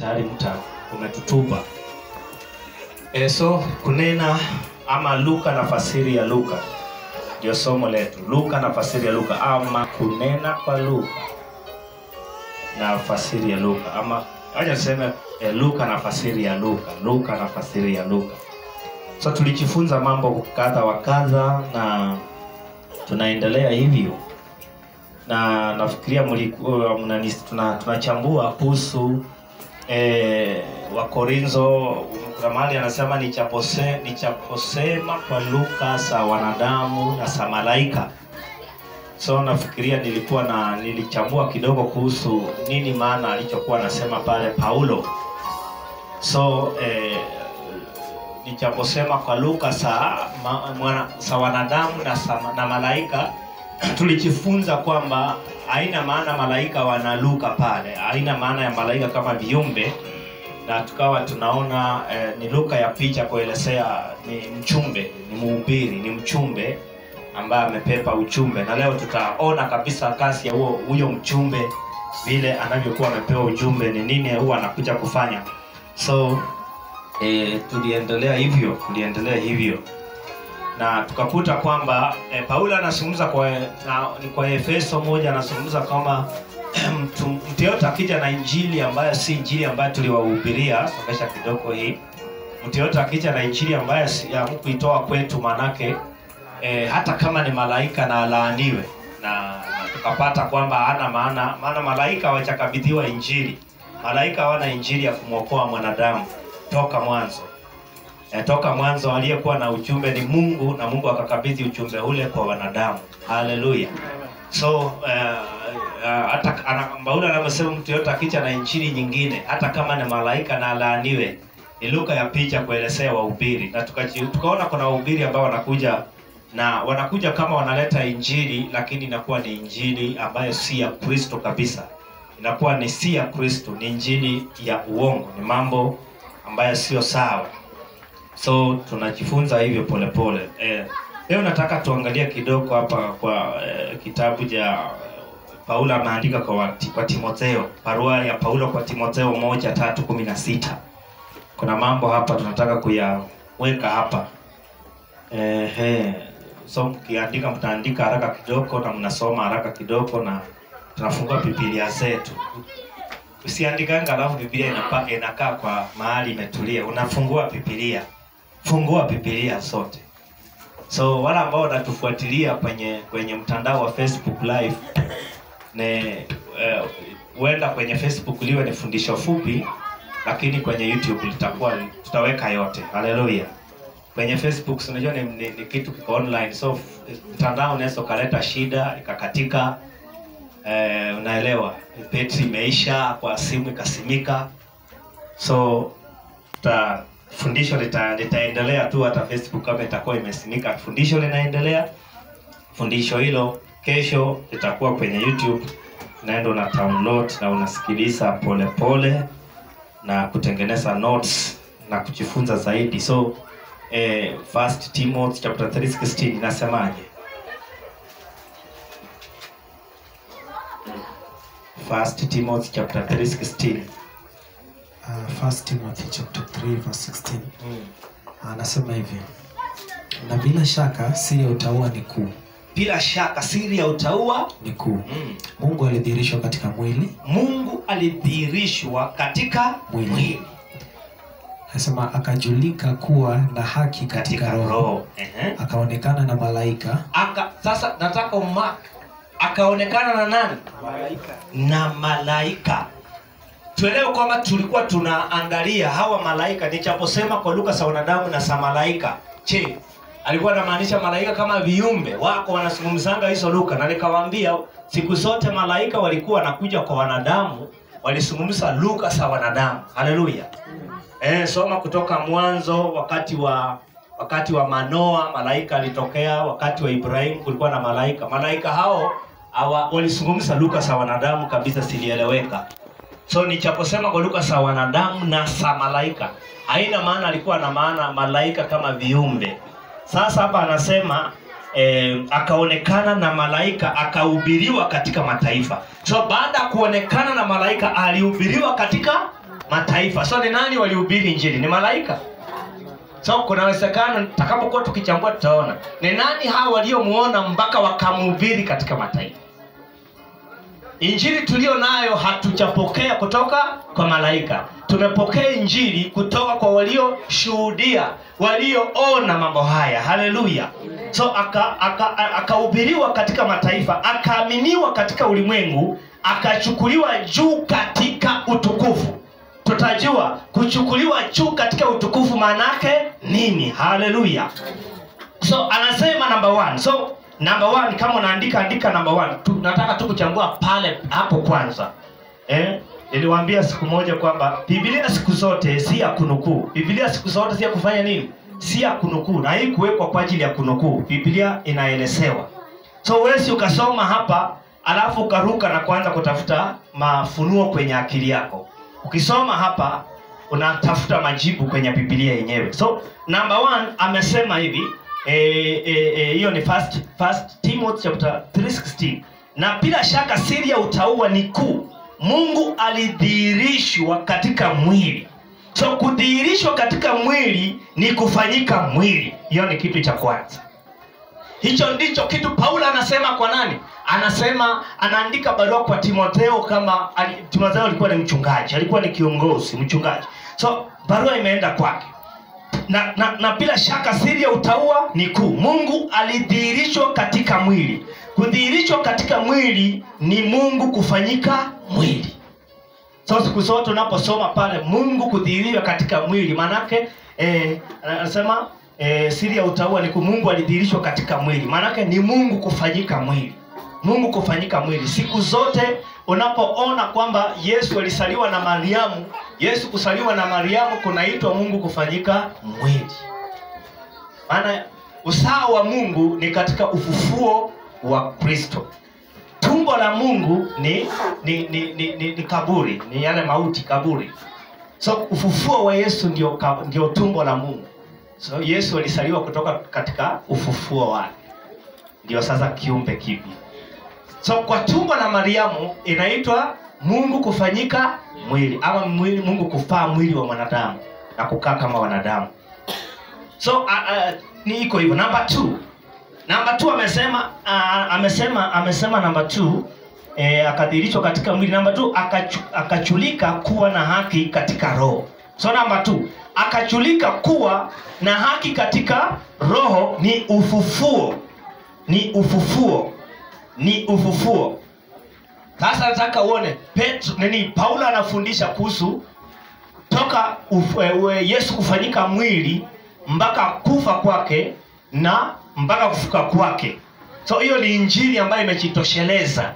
tayari mta umetutupa. E, so kunena ama Luka na fasiri ya Luka ndio somo letu. Luka na fasiri ya Luka ama kunena kwa Luka na fasiri ya Luka ama acha tuseme e, Luka na fasiri ya Luka, Luka na fasiri ya Luka. So tulijifunza mambo kadha wa kadha na tunaendelea hivyo na nafikiria mlikuwa mnani- tuna- tunachambua kuhusu eh, Wakorintho. Kuna mahali anasema nichapose, nichaposema kwa lugha za wanadamu na za malaika. So nafikiria nilikuwa na nilichambua kidogo kuhusu nini maana alichokuwa anasema pale Paulo. So eh, nichaposema kwa lugha za ma- mwana- za wanadamu na, za, na malaika tulijifunza kwamba haina maana malaika wanaluka pale, haina maana ya malaika kama viumbe, na tukawa tunaona eh, ni lugha ya picha kuelezea ni mchumbe, ni mhubiri, ni mchumbe ambaye amepepa uchumbe, na leo tutaona kabisa kazi ya huo huyo mchumbe vile anavyokuwa amepewa ujumbe, ni nini huwa anakuja kufanya. So eh, tuliendelea hivyo, tuliendelea hivyo na tukakuta kwamba e, Paulo anazungumza kwa na, ni kwa Efeso moja anazungumza kwamba mtu mtu yote akija na injili ambayo si injili ambayo tuliwahubiria, songesha kidogo hii. Mtu yote akija na injili ambayo si ya kuitoa kwetu, manake e, hata kama ni malaika na alaaniwe, na, na tukapata kwamba hana maana, maana malaika hawajakabidhiwa injili. Malaika hawana injili ya kumwokoa mwanadamu toka mwanzo Eh, toka mwanzo aliyekuwa na ujumbe ni Mungu na Mungu akakabidhi ujumbe ule kwa wanadamu. Haleluya. So eh, eh, hata ana- Paulo anavyosema mtu yote akija na injili nyingine hata kama ni malaika na alaaniwe, ni lugha ya picha kuelezea wahubiri, na tukaji- tukaona kuna wahubiri ambao wanakuja na wanakuja kama wanaleta injili, lakini inakuwa ni injili ambayo si ya Kristo kabisa, inakuwa ni si ya Kristo, ni injili ya uongo, ni mambo ambayo sio sawa so tunajifunza hivyo polepole eh, leo nataka tuangalie kidogo hapa kwa eh, kitabu cha paulo ameandika kwa, wati- kwa timotheo barua ya paulo kwa timotheo moja tatu kumi na sita kuna mambo hapa tunataka kuyaweka hapa eh, eh, so mkiandika mtaandika haraka kidogo na mnasoma haraka kidogo na tunafungua bibilia zetu usiandikanga alafu bibilia inapa, inakaa kwa mahali imetulia unafungua bibilia fungua bibilia sote so wale ambao wanatufuatilia kwenye kwenye mtandao wa facebook live ne eh, huenda kwenye facebook liwe ni fundisho fupi lakini kwenye youtube litakuwa tutaweka yote haleluya kwenye facebook si unajua ni, ni, ni kitu kiko online so f- mtandao unaweza ukaleta shida ikakatika eh, unaelewa betri imeisha kwa simu ikasimika so ta, fundisho lita, litaendelea tu hata facebook kama itakuwa imesimika fundisho linaendelea fundisho hilo kesho litakuwa kwenye youtube unaenda una download na unasikiliza polepole pole, na kutengeneza notes na kujifunza zaidi so eh, first timothy chapter 3:16 inasemaje first timothy chapter 3:16 Uh, First Timothy chapter 3 verse 16 anasema hivi, na bila shaka siri ya utauwa ni kuu bila shaka siri ya utaua ni kuu. mm. Mungu alidhihirishwa katika mwili, mungu alidhihirishwa katika Mwili. mwili anasema akajulika kuwa na haki katika, katika roho, roho Ehe. akaonekana na malaika aka sasa nataka umark akaonekana na nani na malaika tuelewe kwamba tulikuwa tunaangalia hawa malaika nichaposema kwa lugha za wanadamu na za malaika je alikuwa anamaanisha malaika kama viumbe wako wanazungumzanga hizo lugha na nikawaambia siku zote malaika walikuwa wanakuja kwa wanadamu walizungumza lugha za wanadamu haleluya Eh, soma kutoka mwanzo wakati wa wakati wa Manoa malaika alitokea, wakati wa Ibrahimu kulikuwa na malaika. Malaika hao hawa walizungumza lugha za wanadamu kabisa, zilieleweka. So nichaposema kwa lugha za wanadamu na za malaika, haina maana alikuwa na maana malaika kama viumbe. Sasa hapa anasema eh, akaonekana na malaika akahubiriwa katika mataifa. So baada ya kuonekana na malaika alihubiriwa katika mataifa so ni nani walihubiri injili ni malaika so kuna uwezekano takapokuwa tukichambua tutaona ni nani hawa waliomuona mpaka wakamhubiri katika mataifa injili tulio nayo hatujapokea kutoka kwa malaika tumepokea injili kutoka kwa walioshuhudia walioona mambo haya haleluya so akahubiriwa aka, aka akahubiriwa katika mataifa akaaminiwa katika ulimwengu akachukuliwa juu katika utukufu tutajua kuchukuliwa juu katika utukufu maanake nini haleluya so anasema number one so number one kama unaandika andika number one tu, nataka tu kuchambua pale hapo kwanza eh? niliwaambia siku moja kwamba biblia siku zote si ya kunukuu biblia siku zote si ya kufanya nini si ya kunukuu na hii kuwekwa kwa ajili ya kunukuu biblia inaelezewa so wesi ukasoma hapa alafu ukaruka na kuanza kutafuta mafunuo kwenye akili yako ukisoma hapa unatafuta majibu kwenye biblia yenyewe so number one amesema hivi hiyo e, e, e, ni first, first timothy chapter 316 na bila shaka siri ya utaua ni kuu mungu alidhihirishwa katika mwili so kudhihirishwa katika mwili ni kufanyika mwili hiyo ni kitu cha kwanza hicho ndicho kitu paulo anasema kwa nani anasema anaandika barua kwa timotheo kama ali, timotheo alikuwa ni mchungaji alikuwa ni kiongozi mchungaji so barua imeenda kwake na, na, na bila shaka siri ya utaua ni kuu mungu alidhihirishwa katika mwili kudhihirishwa katika mwili ni mungu kufanyika mwili so siku zote unaposoma pale mungu kudhihiriwa katika mwili maanake eh, anasema eh, siri ya utaua ni kuu mungu alidhihirishwa katika mwili maanake ni mungu kufanyika mwili mungu kufanyika mwili siku zote unapoona kwamba yesu alisaliwa na mariamu yesu kusaliwa na mariamu kunaitwa mungu kufanyika mwili maana usawa wa mungu ni katika ufufuo wa kristo tumbo la mungu ni ni, ni, ni, ni, ni kaburi ni yale mauti kaburi so ufufuo wa yesu ndio, ka- ndio tumbo la mungu so yesu alisaliwa kutoka katika ufufuo wake ndio sasa kiumbe kipya so kwa tumbo la mariamu inaitwa mungu kufanyika mwili ama mwili, mungu kufaa mwili wa mwanadamu na kukaa kama wanadamu so uh, uh, ni iko hivyo namba t namba t amesema uh, amesema amesema namba t eh, akadhirishwa katika mwili namba t akachu, akachulika kuwa na haki katika roho so namba t akachulika kuwa na haki katika roho ni ufufuo ni ufufuo ni ufufuo sasa nataka uone petro nini paulo anafundisha kuhusu toka uf, e, e, yesu kufanyika mwili mpaka kufa kwake na mpaka kufuka kwake so hiyo ni injili ambayo imejitosheleza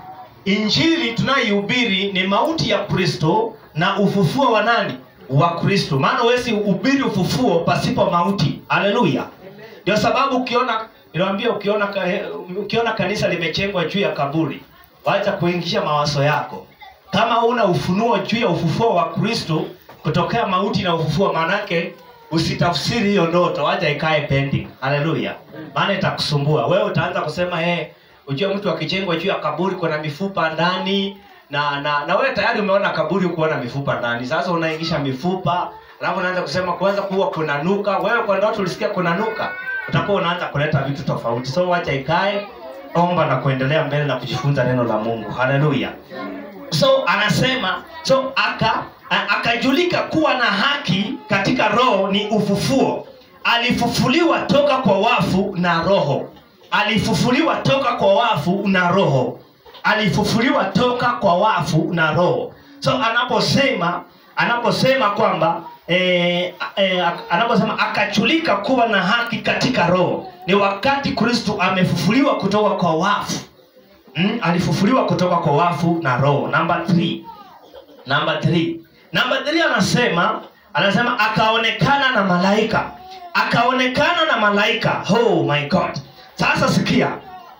injili tunayoihubiri ni mauti ya kristo na ufufuo wa nani wa kristo maana huwezi ubiri ufufuo pasipo mauti haleluya ndio sababu ukiona niliwambia ukiona, ka- ukiona kanisa limechengwa juu ya kaburi wacha kuingisha mawazo yako kama una ufunuo juu ya ufufuo wa kristo kutokea mauti na ufufuo maanake usitafsiri hiyo ndoto wacha ikae pending haleluya maana itakusumbua wewe utaanza kusema hey, ujue mtu akijengwa juu ya kaburi kuna mifupa ndani na na na wewe tayari umeona kaburi kuona mifupa ndani sasa unaingisha mifupa alafu unaanza kusema kwanza kuwa kuna nuka wewe kwa ndoto ulisikia kuna nuka utakuwa unaanza kuleta vitu tofauti so wacha ikae omba na kuendelea mbele na kujifunza neno la mungu haleluya so anasema so aka a- akajulika kuwa na haki katika roho ni ufufuo alifufuliwa toka kwa wafu na roho alifufuliwa toka kwa wafu na roho alifufuliwa toka kwa wafu na roho so anaposema anaposema kwamba eh, eh, anaposema akachulika kuwa na haki katika roho ni wakati kristu amefufuliwa kutoka kwa wafu mm, alifufuliwa kutoka kwa wafu na roho namba 3 namba 3 namba 3 anasema anasema akaonekana na malaika akaonekana na malaika oh my god sasa sikia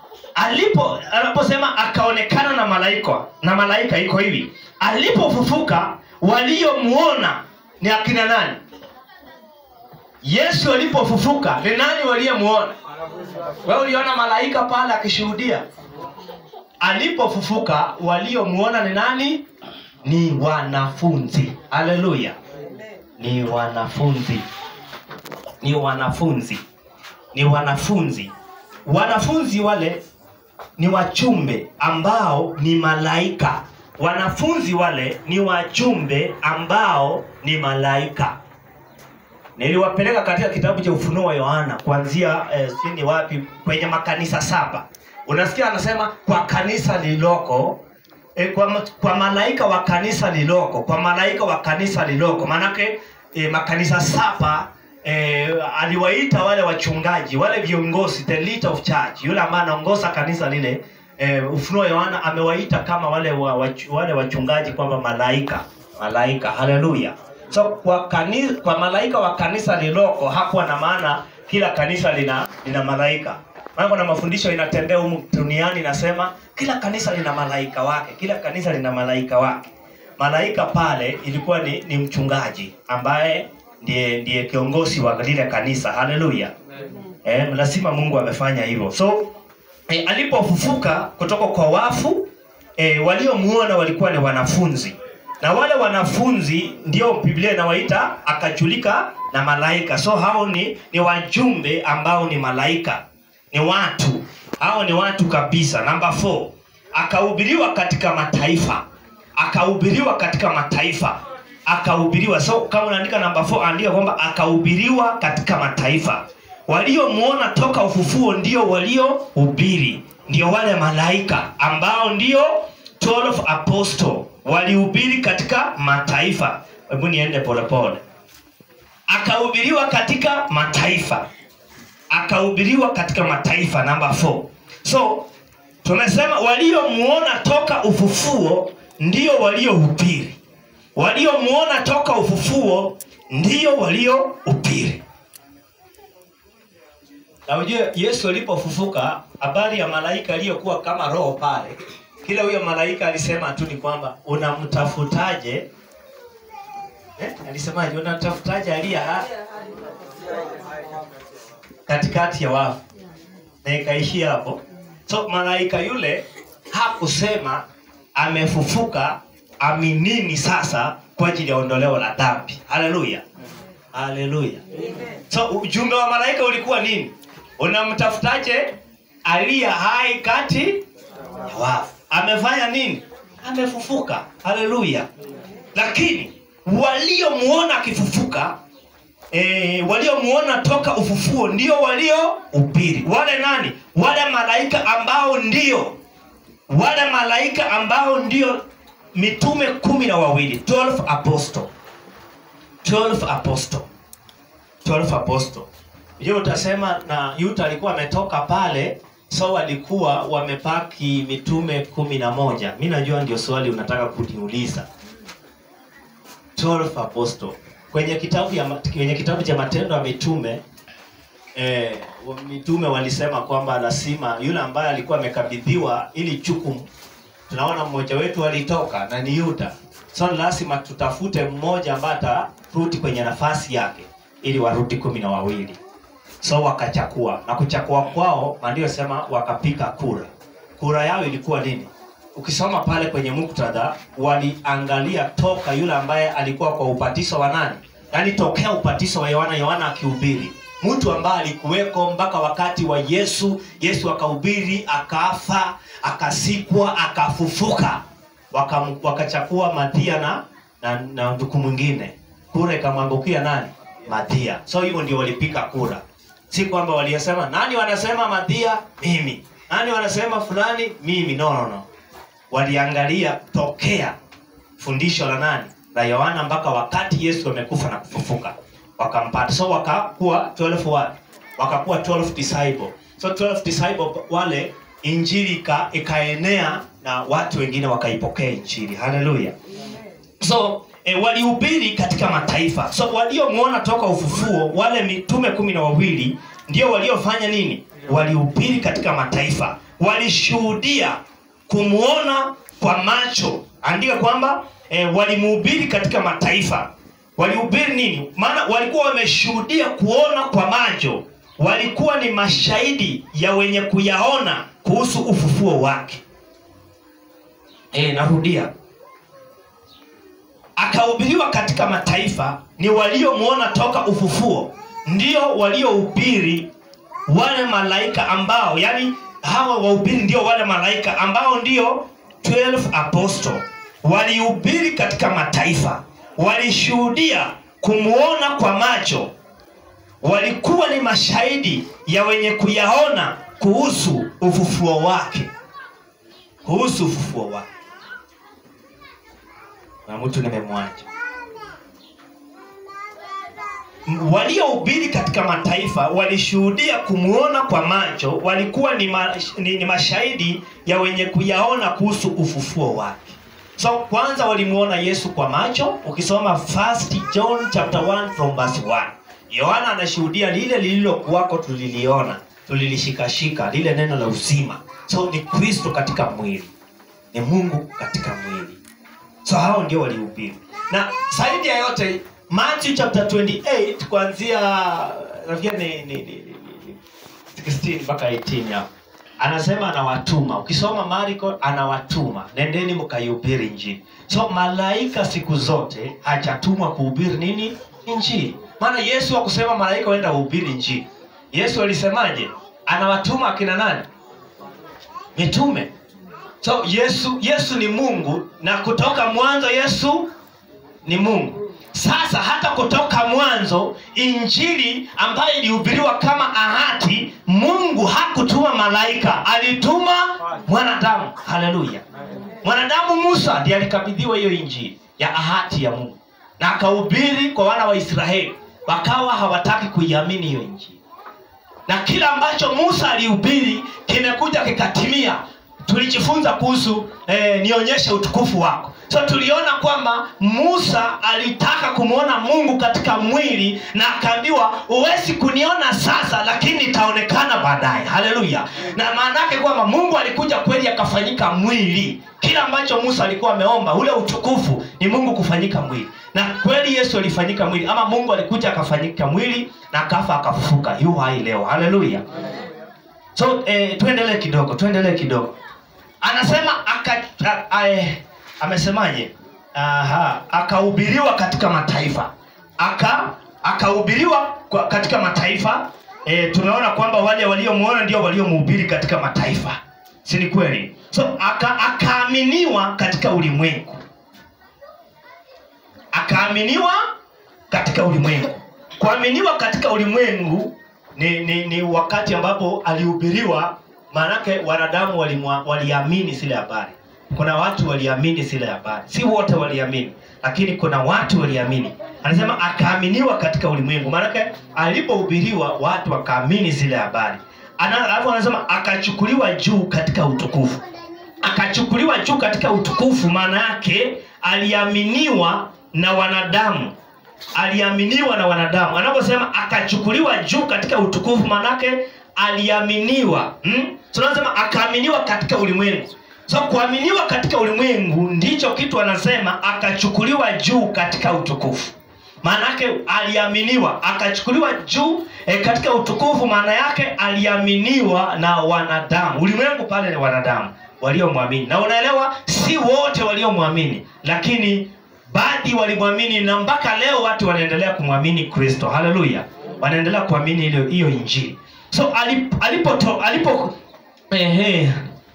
alipo anaposema akaonekana na malaika na malaika iko hivi alipofufuka waliomuona ni akina nani yesu alipofufuka ni nani waliyemuona wewe uliona malaika pale akishuhudia alipofufuka waliomuona ni nani ni wanafunzi haleluya ni wanafunzi ni wanafunzi ni wanafunzi wanafunzi wale ni wachumbe ambao ni malaika wanafunzi wale ni wachumbe ambao ni malaika niliwapeleka katika kitabu cha ufunuo wa yohana kuanzia eh, sijui ni wapi kwenye makanisa saba unasikia anasema kwa kanisa lililoko e, kwa, ma- kwa malaika wa kanisa liloko kwa malaika wa kanisa liloko maanake e, makanisa saba e, aliwaita wale wachungaji wale viongozi the leader of church yule ambaye anaongoza kanisa lile e, ufunuo wa yohana amewaita kama wale wa, wach, wale wachungaji kwamba malaika malaika haleluya so kwa kanisa, kwa malaika wa kanisa liloko hakuwa na maana kila kanisa lina lina malaika maana kuna mafundisho inatembea humu duniani inasema kila kanisa lina malaika wake kila kanisa lina malaika wake malaika pale ilikuwa ni, ni mchungaji ambaye ndiye ndiye kiongozi wa lile kanisa haleluya eh, lazima mungu amefanya hivyo so eh, alipofufuka kutoka kwa wafu eh, waliomuona walikuwa ni wanafunzi na wale wanafunzi ndio biblia inawaita akajulika na malaika so hao ni, ni wajumbe ambao ni malaika ni watu hao ni watu kabisa namba 4 akahubiriwa katika mataifa akahubiriwa katika mataifa akahubiriwa so kama unaandika namba 4 andika kwamba akahubiriwa katika mataifa waliomuona toka ufufuo ndio waliohubiri ndio wale malaika ambao ndio 12 apostle walihubiri katika mataifa hebu niende polepole akahubiriwa katika mataifa akahubiriwa katika mataifa namba 4 so tumesema waliomuona toka ufufuo ndio waliohubiri waliomuona toka ufufuo ndio waliohubiri na ujue yesu alipofufuka habari ya malaika aliyokuwa kama roho pale kila huyo malaika alisema tu ni kwamba unamtafutaje eh? alisemaje unamtafutaje aliye ha- katikati ya wafu na ikaishia hapo so malaika yule hakusema amefufuka aminini sasa kwa ajili ya ondoleo la dhambi haleluya haleluya so ujumbe wa malaika ulikuwa nini unamtafutaje aliye hai kati ya wafu amefanya nini amefufuka haleluya lakini waliomuona akifufuka e, waliomuona toka ufufuo ndio waliohubiri wale nani wale malaika ambao ndio wale malaika ambao ndio mitume kumi na wawili 12 apostle 12 apostle 12 apostle je utasema na yuta alikuwa ametoka pale so walikuwa wamepaki mitume kumi na moja mi najua ndio swali unataka kuniuliza 12 apostle kwenye kitabu ya kwenye kitabu cha matendo ya mitume eh, wa- mitume walisema kwamba lazima yule ambaye alikuwa amekabidhiwa ili jukumu tunaona mmoja wetu alitoka na ni yuda so lazima tutafute mmoja ambaye atarudi kwenye nafasi yake ili warudi kumi na wawili so wakachakua na kuchakua kwao maandio sema wakapiga kura kura yao ilikuwa nini ukisoma pale kwenye muktadha waliangalia toka yule ambaye alikuwa kwa ubatizo wa nani yaani tokea ubatizo wa yohana yohana akihubiri mtu ambaye alikuweko mpaka wakati wa yesu yesu akahubiri akafa akasikwa akafufuka Wakam- wakachakua mathia na na, na nduku mwingine kura ikamwangukia nani mathia so hivyo ndio walipiga kura si kwamba waliyesema nani wanasema mathia mimi nani wanasema fulani mimi no no no waliangalia tokea fundisho la nani la yohana mpaka wakati yesu amekufa na kufufuka wakampata so wakakuwa 12 wa wakakuwa 12 disciple so 12 disciple wale injili ika, ikaenea na watu wengine wakaipokea injili haleluya so e, walihubiri katika mataifa so waliomwona toka ufufuo wale mitume kumi na wawili ndio waliofanya nini walihubiri katika mataifa walishuhudia kumwona kwa macho andika kwamba e, walimuhubiri katika mataifa walihubiri nini maana walikuwa wameshuhudia kuona kwa macho walikuwa ni mashahidi ya wenye kuyaona kuhusu ufufuo wake e, narudia akahubiriwa katika mataifa ni waliomwona toka ufufuo ndio waliohubiri wale malaika ambao yani hawa wahubiri ndio wale malaika ambao ndio 12 apostle walihubiri katika mataifa walishuhudia kumwona kwa macho walikuwa ni mashahidi ya wenye kuyaona kuhusu ufufuo wake kuhusu ufufuo wake na mtu nimemwacha M- waliohubiri katika mataifa walishuhudia kumwona kwa macho walikuwa ni, ma, ni, ni mashahidi ya wenye kuyaona kuhusu ufufuo wake so kwanza walimuona yesu kwa macho ukisoma first john chapter 1 from verse 1 yohana anashuhudia lile lililokuwako tuliliona tulilishikashika lile neno la uzima so ni kristo katika mwili ni mungu katika mwili so hao ndio walihubiri na zaidi ya yote matthew chapter 28 kuanzia nafikiri ni, ni, ni, ni, ni 16 mpaka 18 hapo anasema anawatuma ukisoma mariko anawatuma nendeni mkaihubiri injili so malaika siku zote hajatumwa kuhubiri nini injili maana yesu akusema malaika waenda uhubiri injili yesu alisemaje anawatuma akina nani mitume so yesu yesu ni mungu na kutoka mwanzo yesu ni mungu sasa hata kutoka mwanzo injili ambayo ilihubiriwa kama ahadi mungu hakutuma malaika alituma mwanadamu haleluya mwanadamu musa ndiye alikabidhiwa hiyo injili ya ahadi ya mungu na akahubiri kwa wana wa israeli wakawa hawataki kuiamini hiyo injili na kila ambacho musa alihubiri kimekuja kikatimia tulijifunza kuhusu eh, nionyeshe utukufu wako so tuliona kwamba musa alitaka kumwona mungu katika mwili na akaambiwa huwezi kuniona sasa lakini itaonekana baadaye haleluya na maana yake kwamba mungu alikuja kweli akafanyika mwili kila ambacho musa alikuwa ameomba ule utukufu ni mungu kufanyika mwili na kweli yesu alifanyika mwili ama mungu alikuja akafanyika mwili na akafa akafufuka yu hai leo haleluya so eh, tuendelee kidogo tuendelee kidogo anasema aka, a, a, eh, amesemaje Aha, akahubiriwa katika mataifa aka akahubiriwa kwa- katika mataifa e, tumeona kwamba wale waliomwona ndio waliomhubiri katika mataifa si ni kweli so aka, akaaminiwa katika ulimwengu akaaminiwa katika ulimwengu kuaminiwa katika ulimwengu ni, ni, ni wakati ambapo alihubiriwa maanake wanadamu walimwa- waliamini zile habari kuna watu waliamini zile habari si wote waliamini lakini kuna watu waliamini anasema akaaminiwa katika ulimwengu maanake alipohubiriwa watu wakaamini zile habari Ana- alafu anasema akachukuliwa juu katika utukufu akachukuliwa juu katika utukufu maana yake aliaminiwa na wanadamu aliaminiwa na wanadamu anaposema akachukuliwa juu katika utukufu manake aliaminiwa hmm? tunasema akaaminiwa katika ulimwengu so kuaminiwa katika ulimwengu ndicho kitu anasema akachukuliwa juu katika utukufu maana yake aliaminiwa akachukuliwa juu e, katika utukufu maana yake aliaminiwa na wanadamu ulimwengu pale ni wanadamu waliomwamini na unaelewa si wote waliomwamini lakini baadhi walimwamini na mpaka leo watu wanaendelea kumwamini kristo haleluya wanaendelea kuamini hiyo hiyo injili so alip- alipo alipo ehe,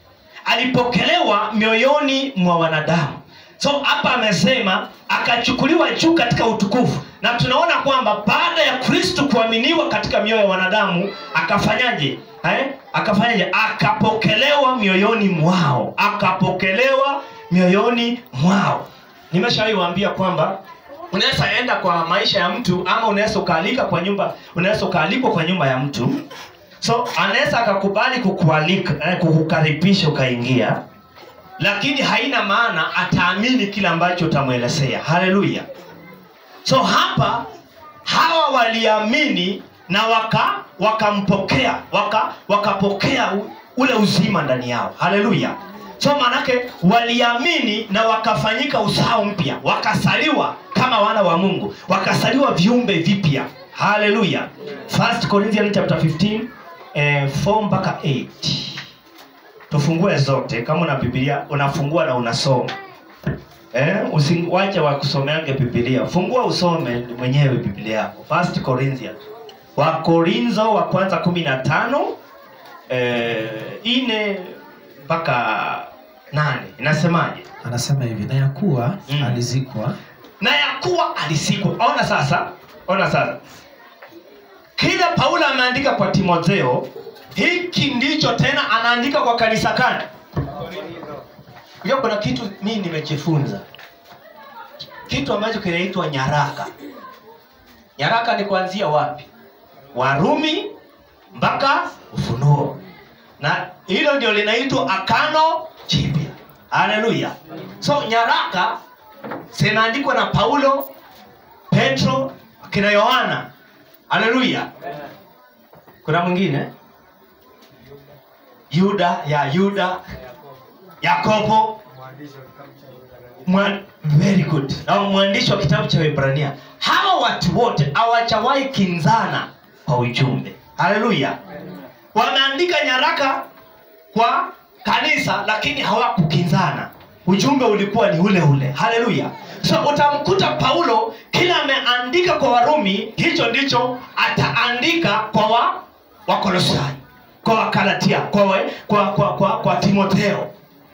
alipokelewa mioyoni mwa wanadamu so hapa amesema akachukuliwa juu katika utukufu na tunaona kwamba baada ya kristu kuaminiwa katika mioyo ya wanadamu akafanyaje eh? akafanyaje akapokelewa mioyoni mwao akapokelewa mioyoni mwao nimeshawahi waambia kwamba unaweza enda kwa maisha ya mtu ama unaweza ukaalika kwa nyumba unaweza ukaalikwa kwa nyumba ya mtu so anaweza akakubali kukualika eh, kukukaribisha ukaingia lakini haina maana ataamini kile ambacho utamwelezea haleluya so hapa hawa waliamini na waka wakampokea waka wakapokea u- ule uzima ndani yao haleluya so maanake waliamini na wakafanyika uzao mpya wakasaliwa kama wana wa mungu wakasaliwa viumbe vipya haleluya 1 corinthians chapter 15 eh, 4 mpaka 8 tufungue zote kama una biblia unafungua na unasoma eh, usiwache wakusomeange Biblia. Fungua usome mwenyewe Biblia yako. First Corinthians. Wakorintho wa kwanza kumi na tano eh, ine mpaka nane inasemaje? anasema hivi na ya kuwa Mm. alizikwa na ya kuwa alisikwa. Ona sasa, ona sasa, kile Paulo ameandika kwa Timotheo, hiki ndicho tena anaandika kwa kanisa gani? Unajua kuna kitu mimi nimejifunza, kitu ambacho kinaitwa nyaraka. Nyaraka ni kuanzia wapi? Warumi mpaka Ufunuo, na hilo ndio linaitwa Agano Jipya. Haleluya! So nyaraka zinaandikwa na Paulo, Petro, akina Yohana. Haleluya! Kuna mwingine Yuda ya Yuda, Yakobo, Mwa- very good. Na mwandishi wa kitabu cha Waebrania. Hawa watu wote hawajawahi kinzana kwa ujumbe. Haleluya! Wameandika nyaraka kwa kanisa lakini hawakukinzana ujumbe ulikuwa ni ule ule haleluya so utamkuta paulo kila ameandika kwa warumi hicho ndicho ataandika kwa wa wakolosai kwa wakalatia kwa, we, kwa, kwa, kwa, kwa timotheo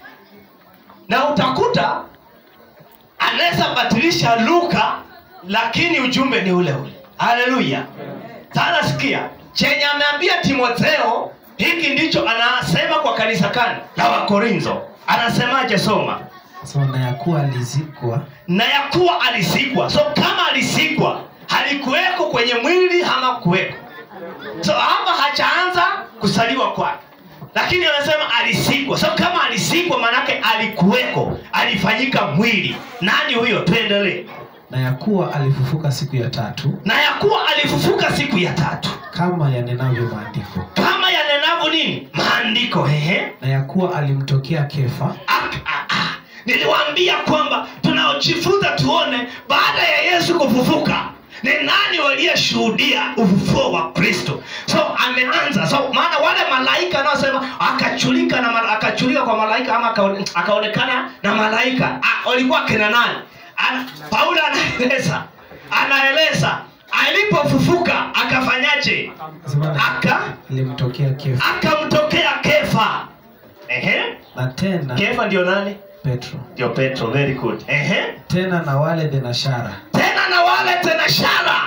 na utakuta anaweza batilisha luka lakini ujumbe ni ule ule haleluya sasa sikia chenye ameambia timotheo hiki ndicho anasema kwa kanisa kani la wakorintho anasemaje soma so na ya kuwa alizikwa na ya kuwa alisikwa so kama alisikwa halikuweko kwenye mwili ama kuweko so hapa hachaanza kusaliwa kwake lakini anasema alisikwa so kama alisikwa maanake alikuweko alifanyika mwili nani huyo tuendelee na ya kuwa alifufuka siku ya tatu na ya kuwa alifufuka siku ya tatu kama yanenavyo maandiko kama yanenavyo nini maandiko ehe na ya kuwa alimtokea kefa Ah, ah, ah. niliwaambia kwamba tunaojifunza tuone baada ya yesu kufufuka ni nani waliyeshuhudia ufufuo wa kristo so ameanza so maana wale malaika anaosema akachulika na mala- akachulika kwa malaika ama akaone- akaonekana na malaika ah, walikuwa kina nani Ana, paulo anaeleza anaeleza alipofufuka akafanyaje Sema na- aka alimtokea kefa akamtokea kefa Ehe. na tena kefa ndio nani petro ndio petro very good Ehe. tena na wale denashara tena na wale tena shara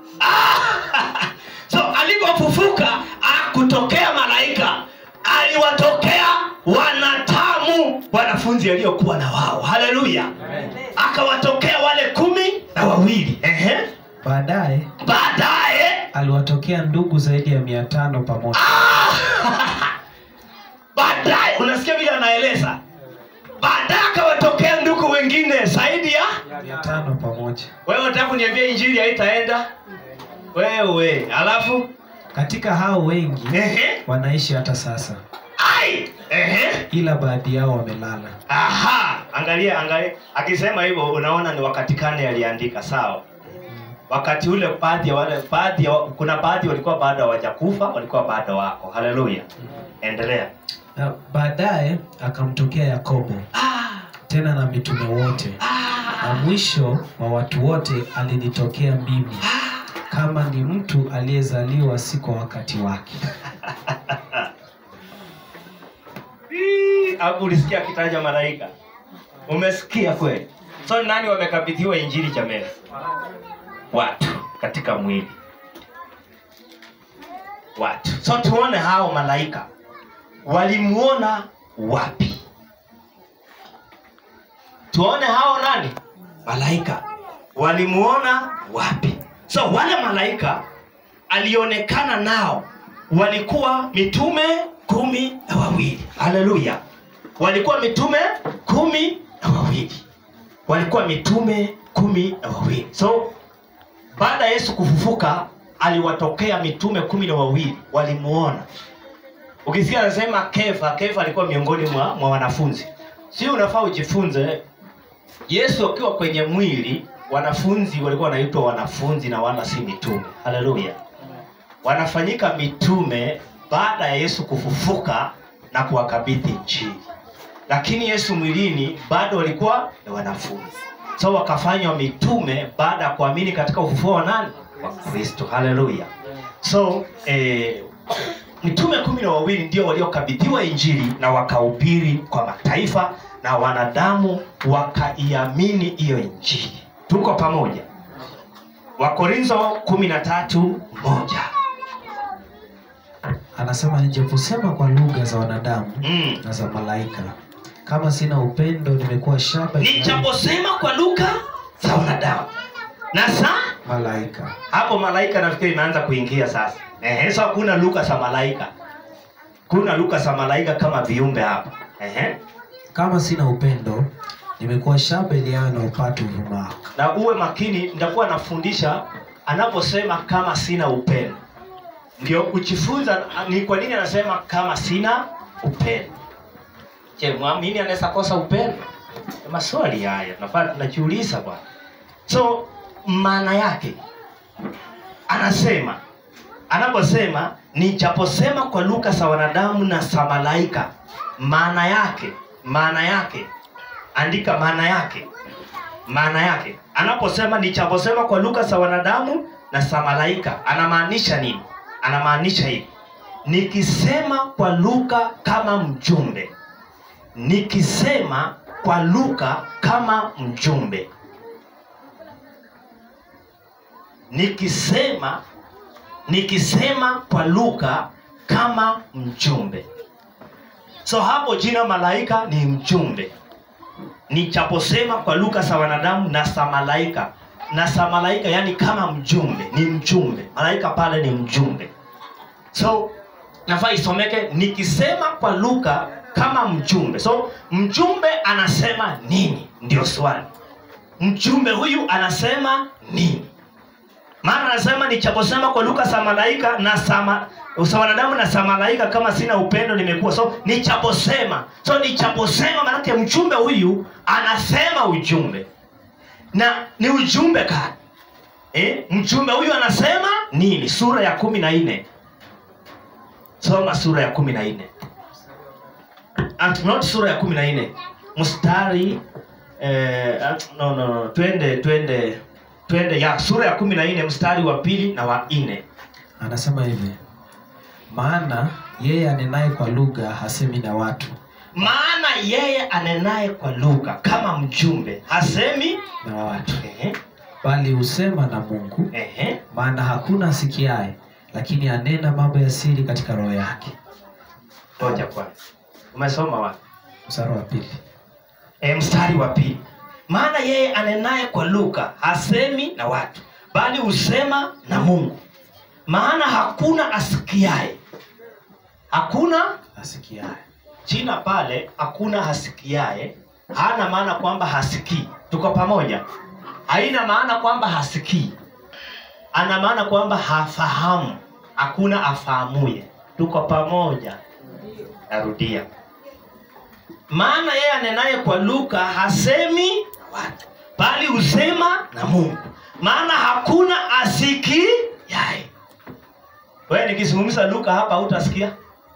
ah! so alipofufuka akutokea malaika aliwatokea wanatamu wanafunzi waliokuwa na wao haleluya akawatokea wale kumi na wawili Ehe. baadaye baadaye aliwatokea ndugu zaidi ya mia tano pamoja baadaye unasikia vile anaeleza baadaye akawatokea ndugu wengine zaidi ya mia tano pamoja wewe unataka kuniambia injili haitaenda wewe alafu katika hao wengi ehe wanaishi hata sasa ai ehe ila baadhi yao wamelala aha angalia angalia akisema hivyo unaona ni wakati kane aliandika sawa wakati ule baadhi ya wale baadhi ya, kuna baadhi walikuwa bado hawajakufa walikuwa bado wako haleluya endelea Na baadaye akamtokea yakobo ah, tena na mitume wote na ah, mwisho wa watu wote alinitokea mimi kama ni mtu aliyezaliwa si kwa wakati wake Hii, hapo ulisikia akitaja malaika umesikia kweli so nani wamekabidhiwa injili jameni watu katika mwili watu so tuone hao malaika walimuona wapi tuone hao nani malaika walimuona wapi so wale malaika alionekana nao walikuwa mitume kumi na wawili haleluya walikuwa mitume kumi na wawili walikuwa mitume kumi na wawili so baada ya yesu kufufuka aliwatokea mitume kumi na wawili walimuona ukisikia anasema kefa kefa alikuwa miongoni mwa, mwa wanafunzi si unafaa ujifunze yesu akiwa kwenye mwili wanafunzi walikuwa wanaitwa wanafunzi na wala si mitume haleluya wanafanyika mitume baada ya yesu kufufuka na kuwakabidhi injili lakini yesu mwilini bado walikuwa ni wanafunzi so wakafanywa mitume baada ya kuamini katika ufufuo wa nani wa kristo haleluya so eh, mitume kumi na wawili ndio waliokabidhiwa injili na wakahubiri kwa mataifa na wanadamu wakaiamini hiyo injili tuko pamoja wakorintho kumi na tatu moja anasema nijaposema kwa lugha za wanadamu mm. na za malaika kama sina upendo nimekuwa shaba inayo- nijaposema kwa lugha za wanadamu na saa malaika hapo malaika nafikiri imeanza kuingia sasa Ehe, so kuna lugha za malaika kuna lugha za malaika kama viumbe hapa Ehe. kama sina upendo nimekuwa shaba iliayo na upatu uvumao na uwe makini nitakuwa nafundisha anaposema kama sina upendo ndio kujifunza ni kwa nini anasema kama sina upendo je mwamini anaweza kosa upendo Ni maswali haya tunafaa tunajiuliza bwana so maana yake anasema anaposema nijaposema kwa lugha za wanadamu na za malaika maana yake maana yake andika maana yake maana yake anaposema nichaposema kwa lugha za wanadamu na za malaika anamaanisha nini anamaanisha hivi nikisema kwa lugha kama mjumbe nikisema kwa lugha kama mjumbe nikisema nikisema kwa lugha kama mjumbe so hapo jina malaika ni mjumbe nichaposema kwa lugha za wanadamu na za malaika na za malaika yani kama mjumbe ni mjumbe malaika pale ni mjumbe so nafaa isomeke nikisema kwa lugha kama mjumbe so mjumbe anasema nini ndio swali mjumbe huyu anasema nini maana anasema nichaposema kwa lugha za malaika na sama za wanadamu na za malaika kama sina upendo nimekuwa so nichaposema so nichaposema maanake mjumbe huyu anasema ujumbe na ni ujumbe gani eh? mjumbe huyu anasema nini sura ya kumi na nne soma sura ya kumi na nne At- not sura ya kumi na nne mstari eh, at- no, no, no. twende twende twende ya sura ya kumi na nne mstari wa pili na wa nne anasema hivi maana yeye anenaye kwa lugha hasemi na watu maana yeye anenaye kwa lugha kama mjumbe hasemi na watu ehe, bali husema na mungu ehe. maana hakuna asikiaye lakini anena mambo ya siri katika roho yake ngoja kwanza umesoma wapi mstari wa pili e, mstari wa pili maana yeye anenaye kwa lugha hasemi na watu bali husema na mungu maana hakuna asikiaye hakuna asikiaye jina pale hakuna hasikiaye hana maana kwamba hasikii tuko pamoja haina maana kwamba hasikii ana maana kwamba hafahamu hakuna afahamuye tuko pamoja narudia maana yeye anenaye kwa lugha hasemi na watu bali husema na mungu maana hakuna asikiaye wewe nikizungumza lugha hapa hutasikia